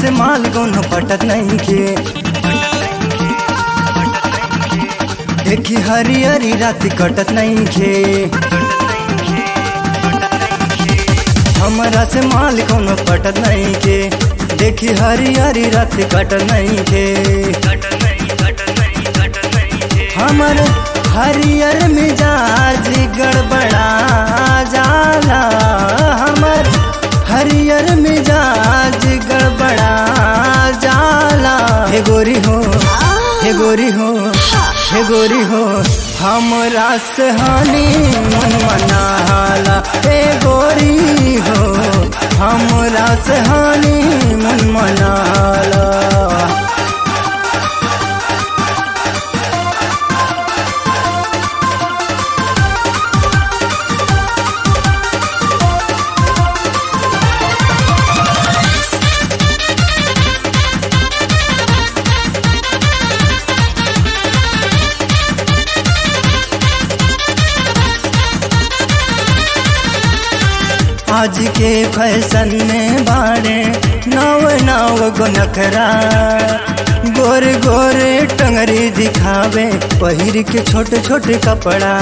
से माल कोनो पटत नहीं खे देखी हरियरी रात कटत नहीं खे हमरा से माल कोनो पटत नहीं खे देखी हरियरी रात कटत नहीं खे हमर हरियर मिजाज गड़बड़ा जाला हमर हरियर मिजाज गड़बड़ा जाला हे गोरी हो हे गोरी हो हे गोरी हो हमरा से हानि मन मनाला हे गोरी हो हमरा से हानि मन मनाला आज के फैशन में बाड़े नव नव गो नखरा गोर गोर टंगरी दिखावे पहिर के छोटे छोटे कपड़ा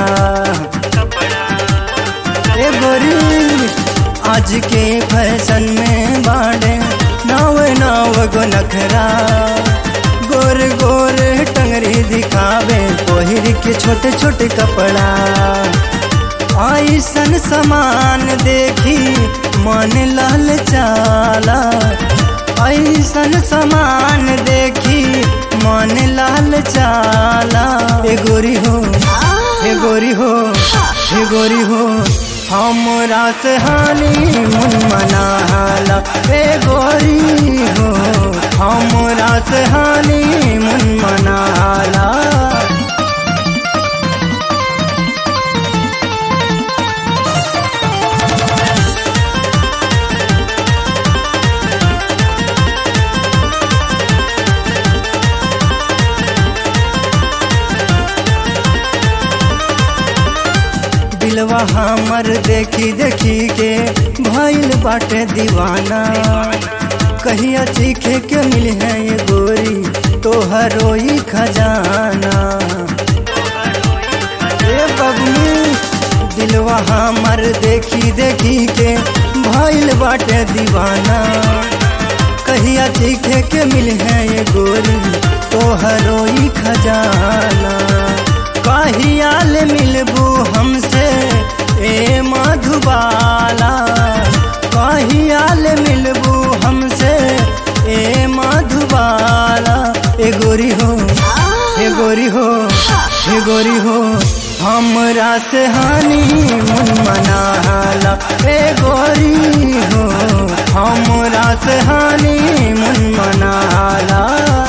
ए गोरी आज के फैशन में बाड़े नव नव गो नखरा गोर गोर टंगरी दिखावे पहिर के छोटे छोटे कपड़ा ऐसन समान देखी मन लाल चाला ऐसन समान देखी मन लाल चाला ए गोरी हो हे गोरी हो हे गोरी हो हमरा से हानि मन मनाला ए गोरी हो हमरा से हानि मन मनाला दिलवा हमर देखी देखी के भइल बाटे दीवाना कहिया चीखे के मिल है ये गोरी तोहरो ही खजाना ए बबनी दिलवा हमर देखी देखी के भइल बाटे दीवाना कहिया चीखे के मिल है ये गोरी तोहरो ही खजाना कहियाल मिलबू हमसे ए मधुबाला कहियाल मिलबू हमसे ए मधुबाला ए गोरी हो हे गोरी हो हे गोरी हो हमरा से हानि मन मनाला ए गोरी हो हमरा से हानि मन मनाला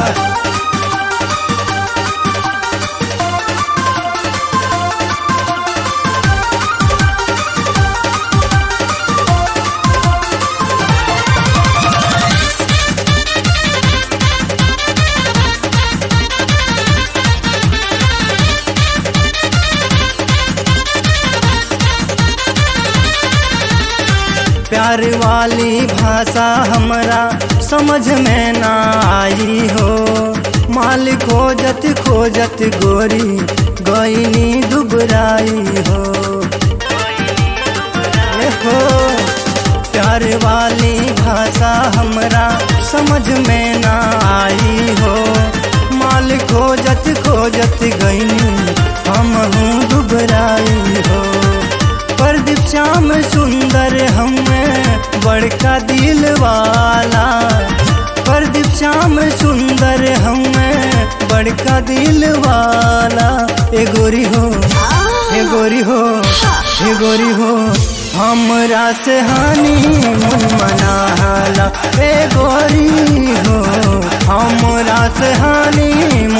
प्यार वाली भाषा हमरा समझ में ना आई हो माल खोजत खोजत गोरी गईनी दुबराई हो ए हो प्यार वाली भाषा हमरा समझ में ना आई हो माल खोजत खोजत गईनी हम हूँ दुबराई हो प्रदीप श्याम सुंदर हमें बड़का दिल वाला प्रदीप श्याम सुंदर हमें बड़का दिल वाला ए गोरी हो हे गोरी हो हे गोरी हो हमरा से हानि मन मनाला ए गोरी हो हमरा से हानि